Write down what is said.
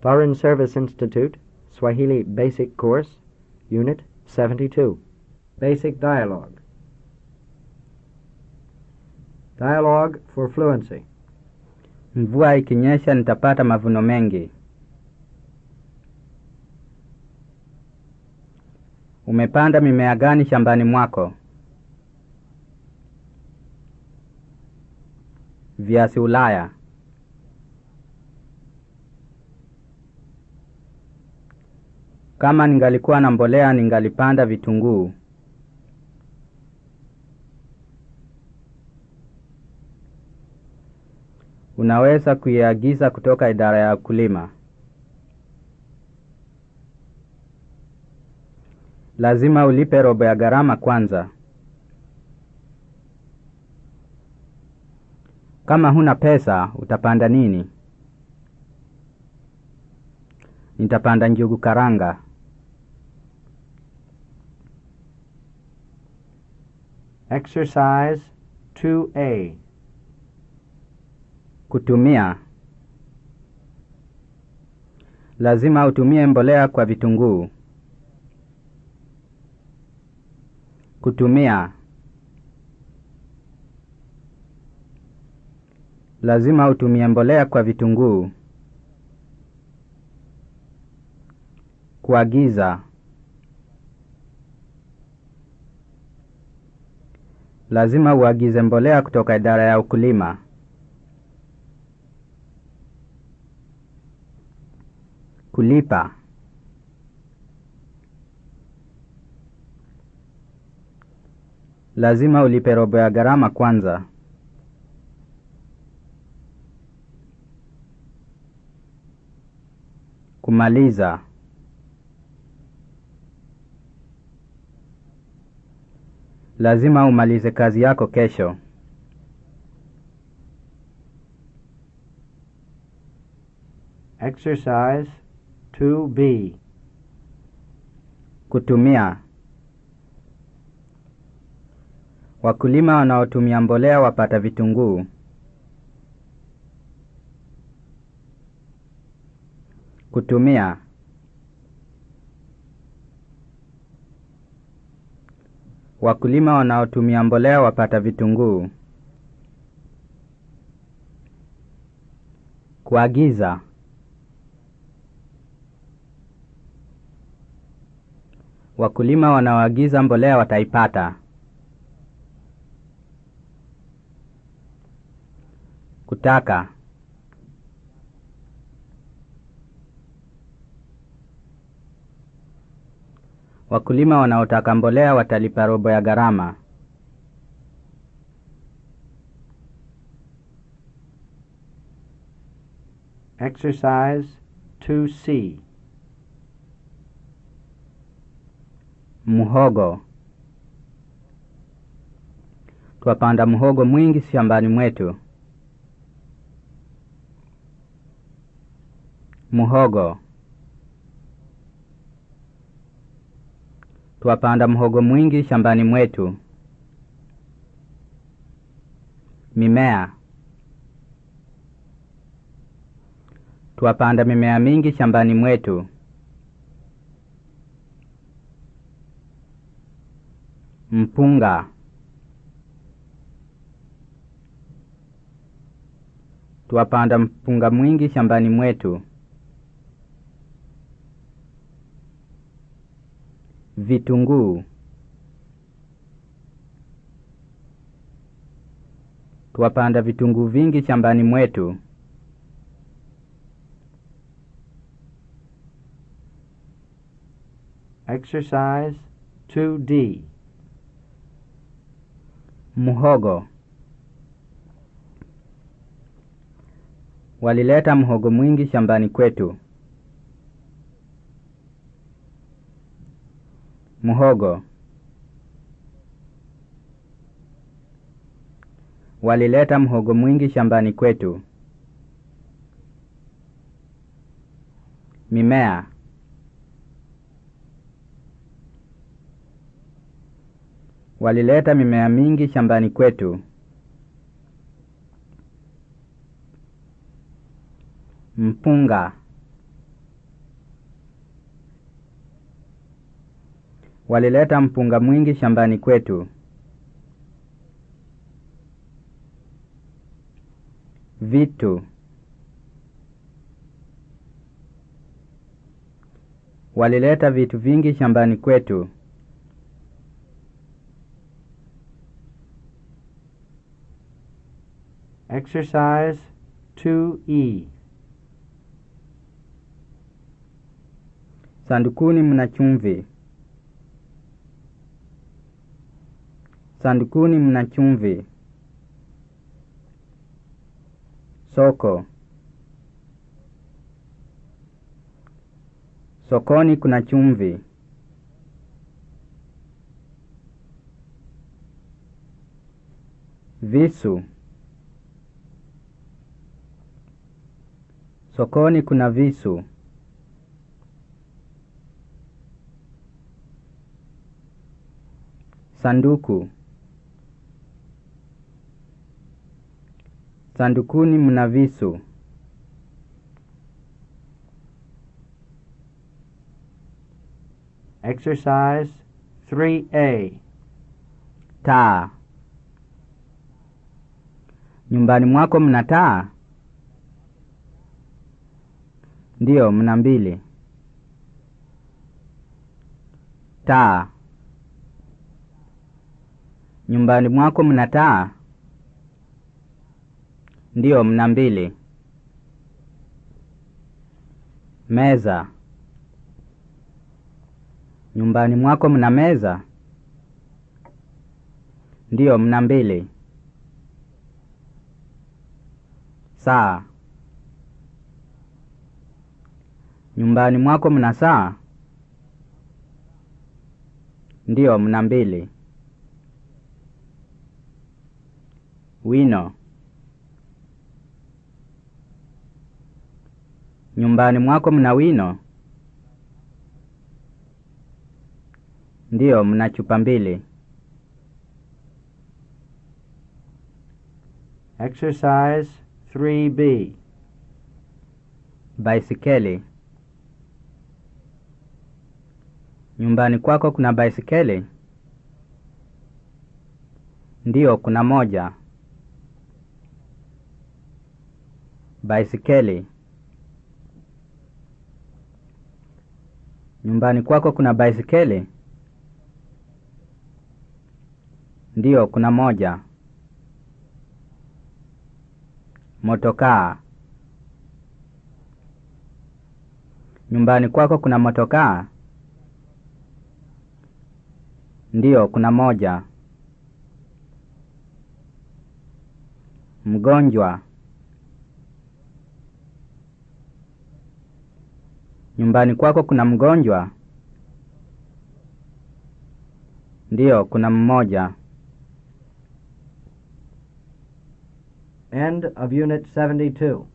Foreign Service Institute, Swahili Basic Course, Unit 72. Basic Dialogue. Dialogue for Fluency. Mvua ikinyesha nitapata mavuno mengi. Umepanda mimea gani shambani mwako? Viazi Ulaya. Kama ningalikuwa na mbolea ningalipanda vitunguu. Unaweza kuiagiza kutoka idara ya ukulima. Lazima ulipe robo ya gharama kwanza. Kama huna pesa, utapanda nini? Nitapanda njugu karanga. Exercise 2A. Kutumia. Lazima utumie mbolea kwa vitunguu. Kutumia. Lazima utumie mbolea kwa vitunguu. Kuagiza. Lazima uagize mbolea kutoka idara ya ukulima. Kulipa. Lazima ulipe robo ya gharama kwanza. Kumaliza. Lazima umalize kazi yako kesho. Exercise 2B. Kutumia. Wakulima wanaotumia mbolea wapata vitunguu. Kutumia. Wakulima wanaotumia mbolea wapata vitunguu. Kuagiza. Wakulima wanaoagiza mbolea wataipata. Kutaka. Wakulima wanaotaka mbolea watalipa robo ya gharama. Exercise 2C. Muhogo. Twapanda muhogo mwingi shambani mwetu. Muhogo. Twapanda muhogo mwingi shambani mwetu. Mimea. Twapanda mimea mingi shambani mwetu. Mpunga. Twapanda mpunga mwingi shambani mwetu. Vitunguu. Twapanda vitunguu vingi shambani mwetu. Exercise 2D. Muhogo. Walileta mhogo mwingi shambani kwetu. Muhogo. Walileta mhogo mwingi shambani kwetu. Mimea. Walileta mimea mingi shambani kwetu. Mpunga. Walileta mpunga mwingi shambani kwetu. Vitu. Walileta vitu vingi shambani kwetu. Exercise 2E. Sandukuni mna chumvi. Sandukuni mna chumvi. Soko. Sokoni kuna chumvi. Visu. Sokoni kuna visu. Sanduku. Sandukuni mna visu. Exercise 3A. Taa. Nyumbani mwako mna taa? Ndiyo, mna mbili. Taa. Nyumbani mwako mna taa? Ndiyo, mna mbili. Meza. Nyumbani mwako mna meza? Ndiyo, mna mbili. Saa. Nyumbani mwako mna saa? Ndiyo, mna mbili. Wino. Nyumbani mwako mna wino? Ndiyo, mna chupa mbili. Exercise 3B. Baisikeli. Nyumbani kwako kuna baisikeli? Ndiyo, kuna moja. Baisikeli. Nyumbani kwako kuna baisikeli? Ndiyo, kuna moja. Motokaa. Nyumbani kwako kuna motokaa? Ndiyo, kuna moja. Mgonjwa. Nyumbani kwako kuna mgonjwa? Ndiyo, kuna mmoja. End of Unit 72.